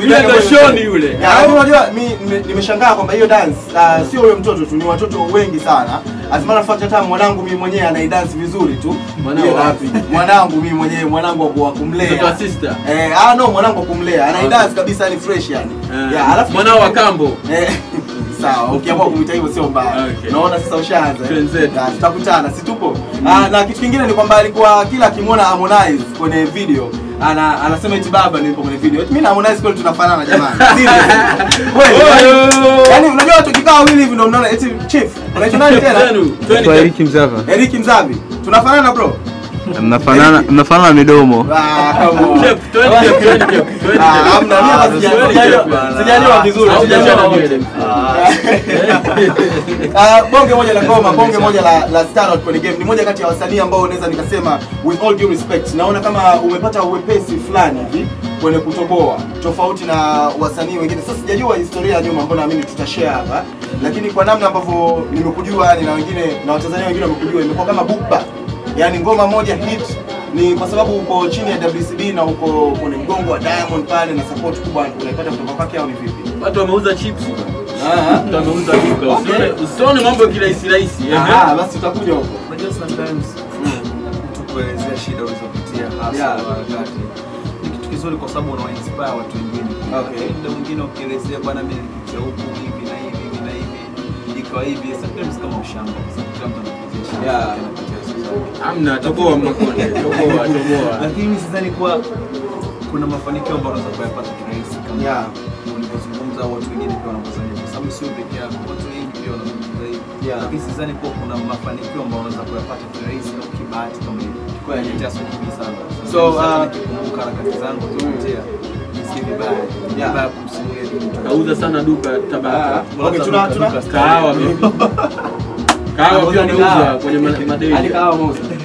Yule ndo Shoni yule. Ya, lakini unajua mi nime- nimeshangaa kwamba hiyo dance uh, sio huyo mtoto tu, ni watoto wengi sana. As a matter of fact hata mwanangu mimi mwenyewe anaidance vizuri tu. Mwanao Hiyo wapi? dance. Mwanangu mimi mwenyewe mwanangu wa ku- wa kumlea. Mtoto wa sister. Eh, ah no, mwanangu wa kumlea. Anaidance kabisa ni fresh yani. Eh, Ya, alafu mwanao wa kambo. Eh, sawa ukiamua kumwita hivyo sio mbaya Okay. naona sasa ushaanza eh? Twenzetu. Na tutakutana si tupo Ah, na kitu kingine ni kwamba alikuwa kila akimwona Harmonize kwenye video ana anasema eti baba nipo kwenye video mimi na Harmonize kweli tunafanana jamani Serious. Kweli, yani- yani unajua tukikaa wawili hivi ndio unaona eti chief unaitwa nani tena Zenu, twende Kwa Eric Mzava. Eric Mzabi tunafanana bro Mnafanana mnafanana midomo. Ah, come on. Chef, twende chef, twende chef, twende Ah, chef. hamna, mimi hapa Ah, sija- twende sijaliwa- chef, bana. sijaliwa vizuri, Au sijaliwa biashara wote. nywele. Ah, bonge moja la ngoma, bonge moja la, la standout kwenye game. Ni moja kati ya wasanii ambao naweza nikasema with all due respect, naona kama umepata uwepesi fulani hivi kwenye kutoboa, tofauti na wasanii wengine. Sasa sijajua historia ya nyuma, mbona naamini tutashare hapa, lakini kwa namna ambavyo nimekujua yani na wengine na Watanzania wengine wamekujua, imekuwa kama bukba, yani ngoma moja hit ni kwa sababu uko chini ya WCB na uko kwenye mgongo wa Diamond pale na support kubwa unaipata kutoka kwake au ni vipi? Watu wameuza chips. Ah, Watu wameuza duka. Okay. Usione- Usione mambo kirahisi rahisi. eh. ah, basi tutakuja huko. Unajua sometimes mtu kuelezea shida ulizopitia hasa Yeah. wakati ni kitu kizuri kwa sababu una inspire watu wengine. Okay. Muda mwingine ukielezea bwana, mimi nilipitia huku hivi na hivi hivi na hivi ikawa hivi, sometimes kama ushamba, kwa sababu kila mtu anapitia shida Yeah. yake, anapitia society. Hamna, toboa makonde. Toboa, toboa. Lakini sidhani kuwa kuna mafanikio ambayo unaweza kuyapata kirahisi kama Yeah. ulivyozungumza au watu wengine pia wanavyozania, kwa sababu sio peke yako, watu wengi pia wanazungumza hivi. Yeah. Lakini sidhani kuwa kuna mafanikio ambayo unaweza kuyapata kirahisi au kibahati kama hivi. Kweli. Nimepitia nyingi sana. So, Sasa uh, nikikumbuka harakati zangu zilizopitia, nisikie vibaya. Yeah. Vibaya kumsimulia mtu. Kauza sana duka Tabata. Ah, okay, tuna tuna Kahawa pia. Kahawa pia Anauza unauza kahawa. kwenye ma- madei. hadi kahawa mauza.